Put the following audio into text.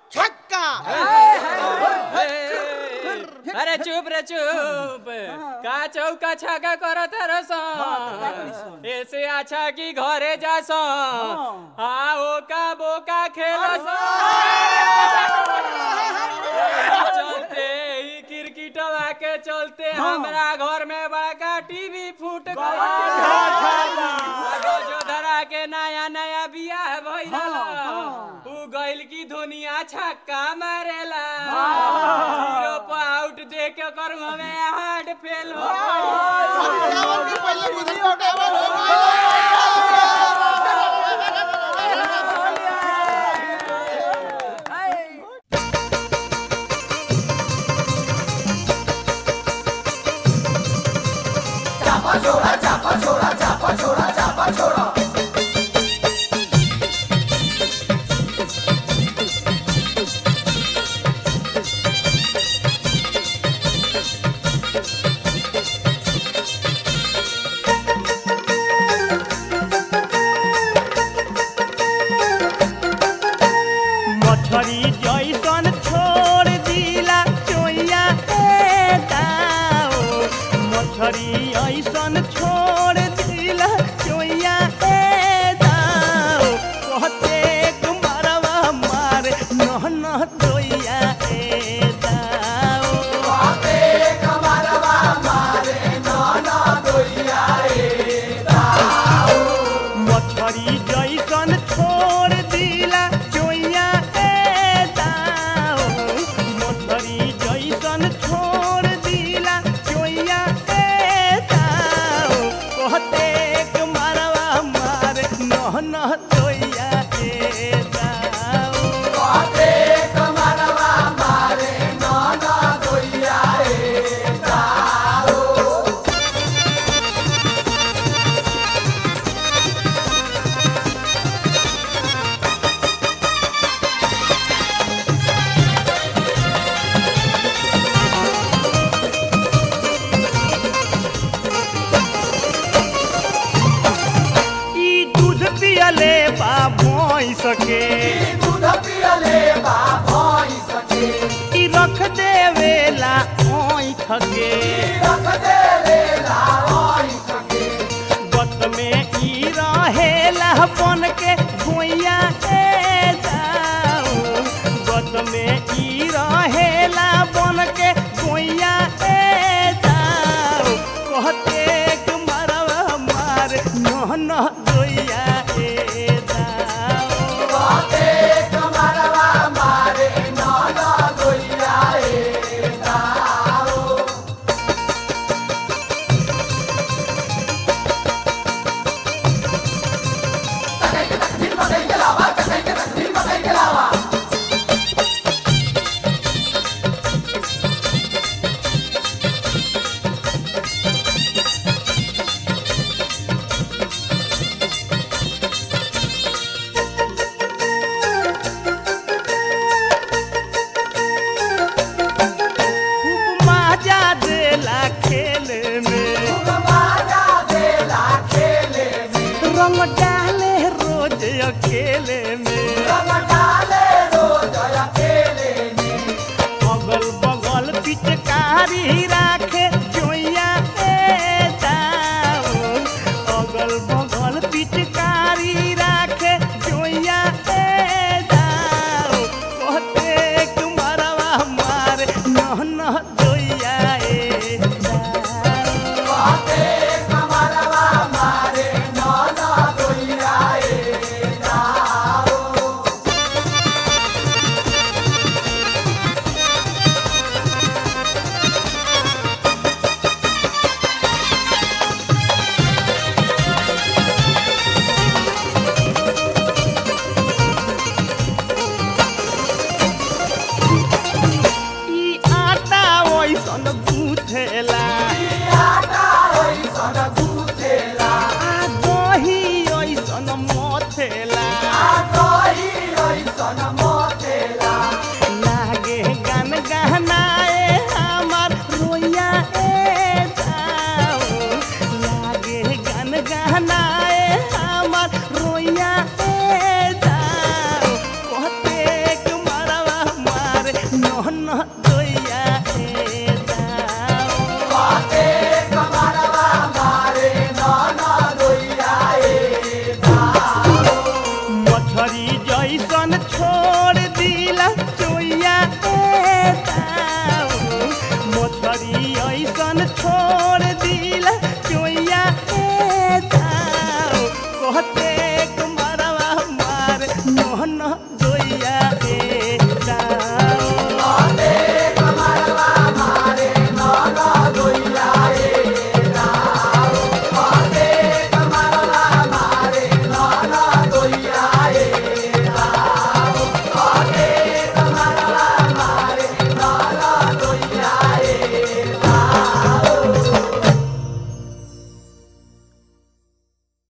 छक्का अरे चुप रे चुप का चौका छाका करत रस ऐसे अच्छा कि घरे जास हाँ ओका बोका खेलस चलते ही क्रिकेटवा के चलते हमरा घर में बड़का टीवी फूट गइल जो धरा के नया नया बियाह भइल उ गइल की दुनिया छक्का मारेला जीरो पे आउट दे के कर हमें हार्ट फेल हो टावर के पहले बुधन को टावर हो गया मछरी जैसन छोड़ दिला चोइया ए दाओ मछरी ऐसन छोड़ दिला चोइया ए दाओ कहते कुमारवा मारे नह नह तोइया ए दाओ मछरी जैसन छोड़ दिला चोइया ए दाओ मछरी जैसन छोड़ दिला चोइया ए दाओ कहते के मारवा मारे नह नह तोइया ए दाओ धन